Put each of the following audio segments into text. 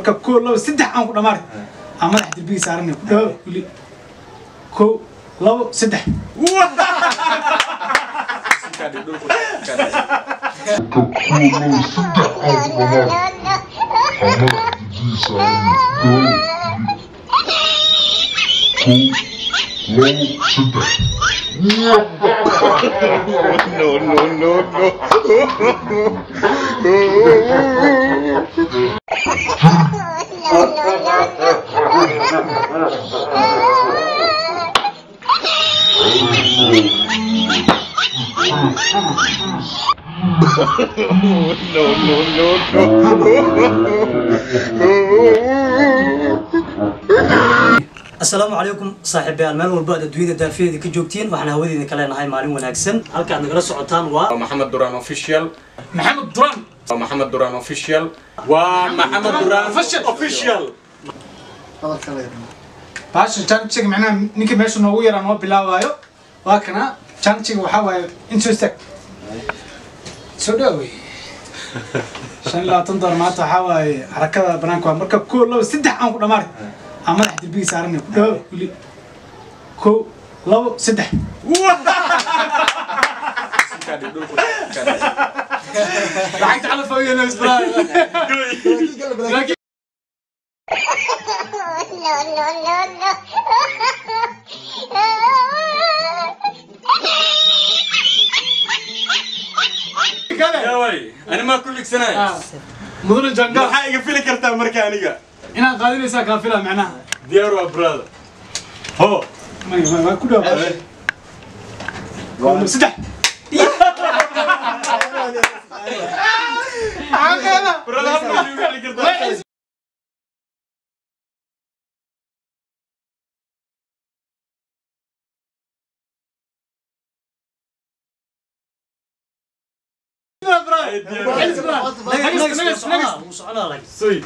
marka koo labo saddex aan ku dhamaar aan madax derbiga saaranay ku dhawo wili koo labo saddex no, no, no, no. no, no, no, asalaamu calaykum saaxiibayaal meel walba aad adduunyada daafiyada ka joogtiin waxaan hawadeeda ka leenahay maalin wanaagsan halkaad nagala socotaan waa محمد دوران اوفيشال maxamed duraan محمد دوران اوفيشال ومحمد دوران اوفيشال baasha janjiga macnaha ninka meesha noogu yaraa noo bilaabaayo waa kana janjiga waxaa waaye intoo istaag soo dhaawey shan iyo labaatan dolar maanta waxaa waaye xarakada banaanka waa marka koo labo saddex aan ku dhamaar aan madax derbiga saaranay ku dhawo wili koo labo saddex lacagta calaf ooyana isbraa kale يا وي انا ما كل سنه mudane jangal maxaa iga fili kartaa marka aniga inaad qaadinaysaa kaafila macnaha diyaar waa brother ho ma ku dhaw saddex brother halka ma iga fili kartaa wuu soconaa like suy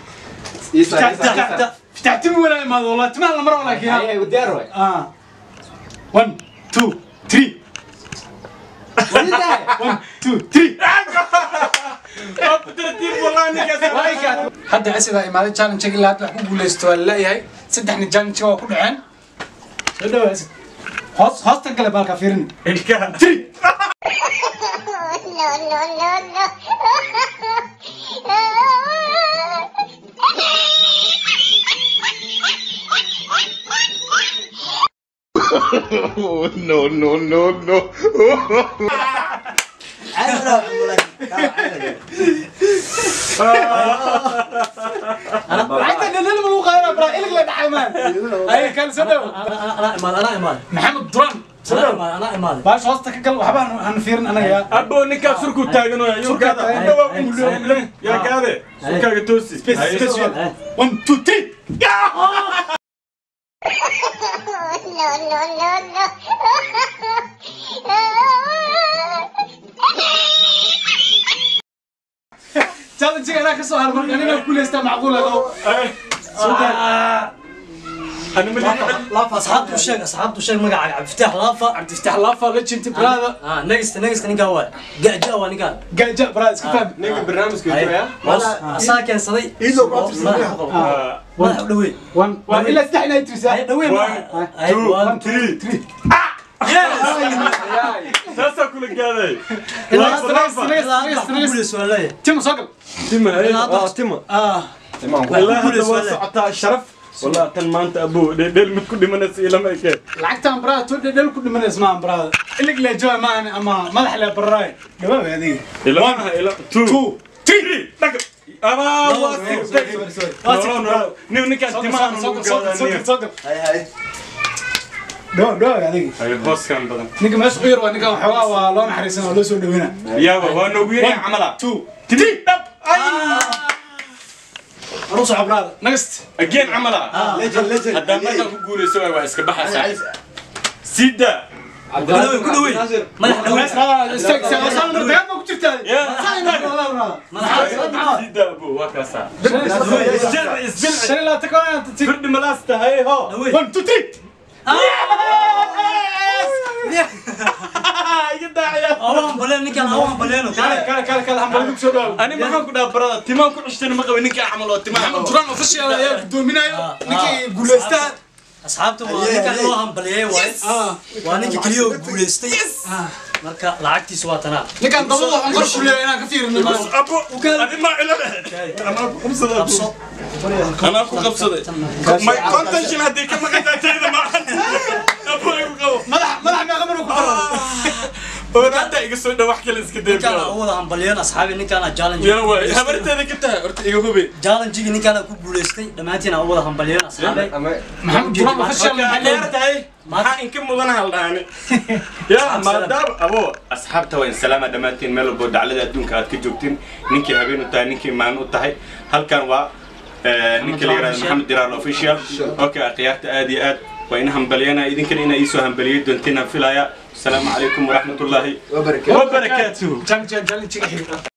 فتح تم ولا ما والله تم على مره ولا كذا ودير اه 1 2 3 1 2 3 tartiib wallahi ninkaas hadda asidaa imaaday challenge ilaa hadda wax ku guuleysto waa laleeyahay saddexna challenge waa ku dhaceen soo dhawaad asid hoos hoostan kale baalka fiirin ilkaha no, no, no, no. lacagta dhalal ma lagu qaadanaa braa ilig la dhacay maan ay kale soo dhawo anaa imaad anaa imaad maxamed duran soo anaa dhawo imaad anaa imaad baash hoosta ka gal waxba aan- aan fiirin anaga yaa abo ninkaas surku taagan oo yurkaada taagan. dhawa umulum yaa kaade surkaaga toosi Space, space, Eh. 1 2 3 challenge anaa ka soo har marka aniga guuleystaa macquul ah انا ملي laafa asxaabtu sheeg asxaabtu sheeg magacaaga cabdiftaax laafa cabdiftaax laafa legend brother ah negista negista ninkaa waa gaja waa ninkaan gaja brother iska fahmi ninka barnaamijka Ay, jooya hoos asaa keensaday Iidoo oo madaxa ku qabo. madaxa u dhawey one one ilaa saddex inay tirisaa ay dhawey One, madaxa ay two, one three. three saasaa kula gaaday ilaa Next, hadda next, next, ilaa next, hadda next. ku guuleyso waa leeyahay timo soo gal tima ilaa hadda tima ah والله هذا guuleyso waa waa leeyahay socotaa sharaf والله tan maanta abo dheel mid ku dhimanaysa ilama ekeen lacagtaan brother to dhedhel ku dhimanays maahan brother ilig le jooga maahan ama madax le barraay dhawaab adiga ilama ila two two three dhag ama waa sigtay Waa no sigtay, no nin ninkaas soo gal timaha soo nagu gal soo gal soo gal gaadaniya soo gal هاي هاي dhawaab dhawaab adiga ay hooskan badan ninka meesha u yar waa ninkan waxoogaa waa loo naxariisan oo loo soo dhaweyna yaaba waa noogu yari camala two three dhab ay anuu soco brother next again camala ليجن ليجن haddaan markaan ku guulayso waay waa iska baxaysaa sida ku dhawey ku dhawey madaxa dhawey استاك استاك وصلنا البيان ما كنت يا madaxa sida abo waa kaasaa isjilci شنو لا تكون انت firdhi malaasta hay ho dhawey 1 2 3 iga daacaya awa hambaleen ninkaan awa hambaleeno kale kale kale kale hambaladu kusoo dhawo ani maxaan ku dhaha barada timaan ku cishtan ma qabin ninkaa camal oo timaa maxamed duraan official ayaa gudoominayo ninkii guuleystaha asxaabta waa ninkaan loo hambaliyey waay waa ninka keliya oo guuleystay marka lacagtiisa waa tanaa ninkaan dabada waxaan qor ku leeyahay inaan ka fiirino abo adi maa ila anaa ku qabsaday qabso anaa ku qabsaday may konton shin haddii ka maqantaa tayda maahan abo igu qabo madax madax meeqa maruu ku qoro oo hadda iga soo dhow wax kale iska ninkaan dayba u wada hambaliyeen asxaabi ninkaana challenge yana waay habarteeda ka tahay horta iga hubi challenge-gii ninkaana ku guuleystay dhammaantiin aan u wada hambaliyeen asxaabe maxamed duraan official dheer tahay maxaa inka mudan haldhaani ya maadaama abo asxaabta waa in salaama dhammaantiin meel walbo daclada adduunka aad ka joogtiin ninkii habeen u tahay ninkii maalin u tahay halkan waa ninka la yihahdo maxamed diraal official okay akhyaarta aad iyo aad waa ina hambaliyana idinkana inaa iisoo hambaliyay doontiin aan filaya asalaamu calaykum waraxmatullaahi wabarakaatuhu challenge challenge